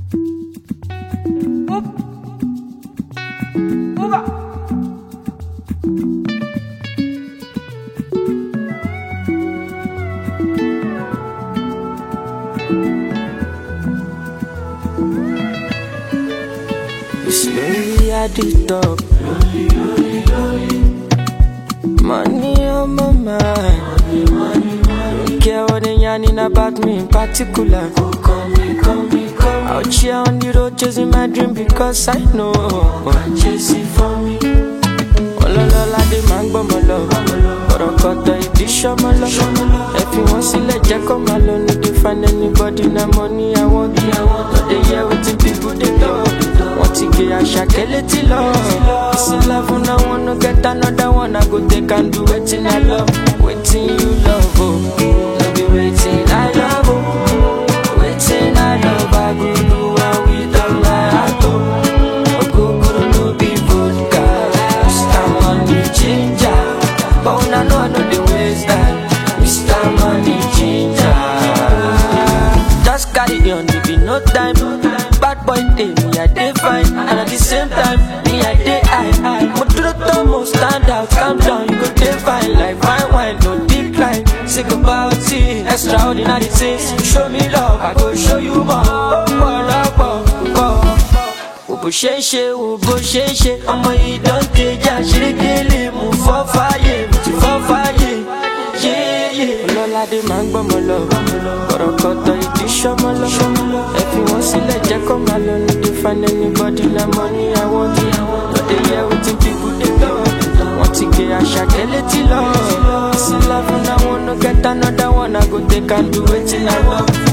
Slowly at the top. Money on my mind. Don't care what they yarning about me in particular. Out here on the road chasing my dream because I know. Chase it for me. Ọlọ́lọ́lá dé máa ń gbọ́mọ lọ. Kọ̀rọ̀kọ̀tọ̀ ìdí ṣọ́mọ lọ. Ẹ fi wọ́n sílẹ̀ jẹ́ kó máa lọ. No dey find anybody na money I want. No dey hear wetin people dey talk. Wọ́n ti gé àṣàkẹ́ létí lọ. Ìsìn love na one no get another one. I go take and do wetin I love. Wetin you love o. No be wetin I love o. Wetin I love I go do am with all my heart o. Ogogoro no be vodka. Mr. Money Ginger. But una know I no dey waste time. Mr. Money Ginger. Just carry on, it be no time. Bad boy day, me I dey fine, and at the same time, me I dey high. Mo dúró tán, mo stand out, calm down, you go dey fine like fine wine, no decline. Sick about it, extraordinary things. Show me love, I go show you more. Ọ̀pọ̀lọpọ̀ wo bó ṣe ń ṣe wo bó ṣe ń ṣe ọmọ yìí dán kejì àṣírígélé mú fọ́ fáyé mo ti fọ́ fáyé yéyé. ọlọ́ládé máa ń gbọ́mọ lọ kọ̀rọ̀kọ̀tọ̀ ìdí ṣọ́mọ lọ ẹ fi wọ́n sílẹ̀ jẹ́ kó máa lọ no dey find anybody na money I want no dey hear wetin people dey talk wọ́n ti gé àṣàkẹ́ létí lọ. ìsìn love na one no get another one I go take and do wetin I love.